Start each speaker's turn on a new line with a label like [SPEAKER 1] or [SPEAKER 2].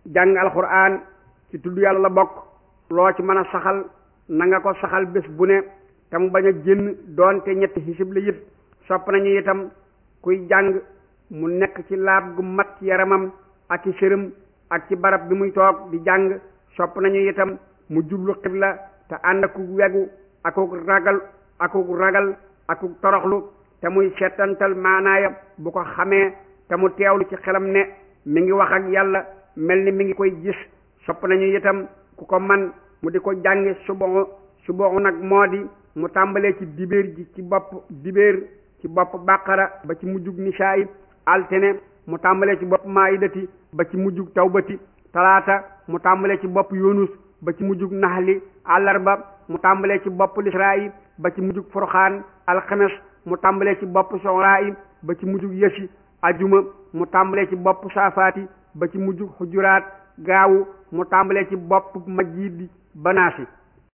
[SPEAKER 1] jàng alxuraan ci tudd yàlla la bokk loo ci mën a saxal na nga ko saxal bés bu ne te mu bañ a génn doonte ñetti xisib la it sopp nañu itam kuy jàng mu nekk ci laab gu mat ci yaramam ak ci sërëm ak ci barab bi muy toog di jàng sopp nañu itam mu jublu xibla te ànd ak wegu akuk ragal akuk ragal akuk toroxlu te muy seetantal maanaaya bu ko xamee te mu teewlu ci xelam ne mi ngi wax ak yàlla mel ni mi ngi koy gis sopp nañu itam ku ko man mu di ko jàngi suboxu suboxu nag moo di mu tàmbalee ci dibéer ji ci bopp dibéer ci bopp bàqara ba ci mujjug nisaayi altine mu tàmbalee ci bopp maayidati ba ci mujjug tawbati talaata mu tàmbalee ci bopp yunus ba ci mujjug naxli àllarba mu tàmbalee ci bopp lisraayi ba ci mujjug furxaan alxames mu tàmbalee ci bopp soxraayi ba ci mujjug yësi ajuma mu tàmbalee ci bopp saafaati ba ci mujjug xujuraat gaawu mu tàmbalee ci bopp majjiidi banaasi